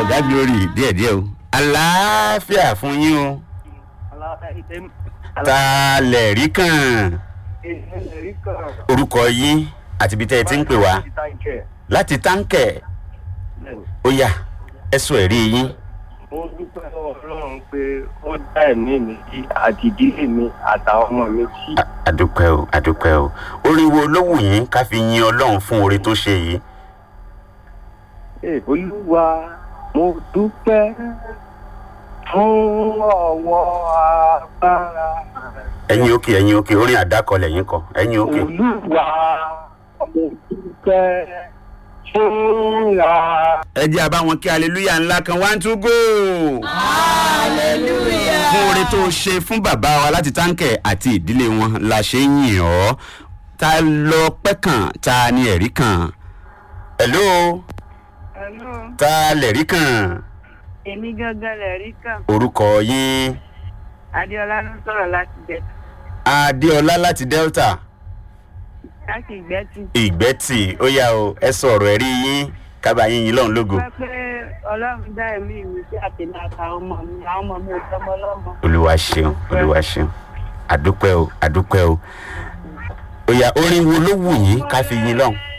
ọ̀gá glory díẹ̀díẹ̀ o àlàáfíà fún yín o ta lẹ̀ rí kàn orúkọ yín àti ibi tẹ́ ẹ ti ń pè wá láti táǹkẹ̀ ó yá ẹ sọ ẹ̀rí yín. mo dúpẹ́ lọ́wọ́ ọlọ́run pé ó dá ẹ̀mí mi sí àti ìdílé mi àtàwọn ọmọ mi sí. A- àdúpẹ́ o àdúpẹ́ o orin wo ló wù yín ká fi yin ọlọ́run fún oore tó ṣe yìí. Ee, olúwa mo dúpẹ́ fún ọwọ́ agbára. ẹ̀yin òkè ẹ̀yin òkè orin àdákọ lẹ́yìn kọ ẹ̀yin òkè. olúwa mo dúpẹ́ fún ra. ẹ jẹ́ àbá wọn kí aleluya ńlá kan one two go. hallelujah. fún oore tó ṣe fún bàbá wa láti táǹkẹ̀ àti ìdílé wọn la ṣe ń yìn ọ́ ta lọ pẹ́ kàn ta ni ẹ̀rí kàn. hello Hello, ta lẹ̀rí kàn èmi gangan lè rí kàn. orúkọ yín Adéọlá ló ń sọ̀rọ̀ láti bẹ̀. adéọlá láti delta Láti ìgbẹ́tì. ìgbẹ́tì ó yá o ẹ sọ ọ̀rọ̀ ẹ̀rí yín kábà yín yín lọ́run lógo. Wọ́n pé Ọlọ́run dá ẹ̀mí mi sí àtẹ̀lé àtàwọn ọmọ mi. Àwọn ọmọ mi ò tọmọ lọ́mọ. olúwa ṣeun olúwa ṣeun àdúpẹ́ o àdúpẹ́ o ó yá orin wo ló wù yín ká fi yín lọ́hùn.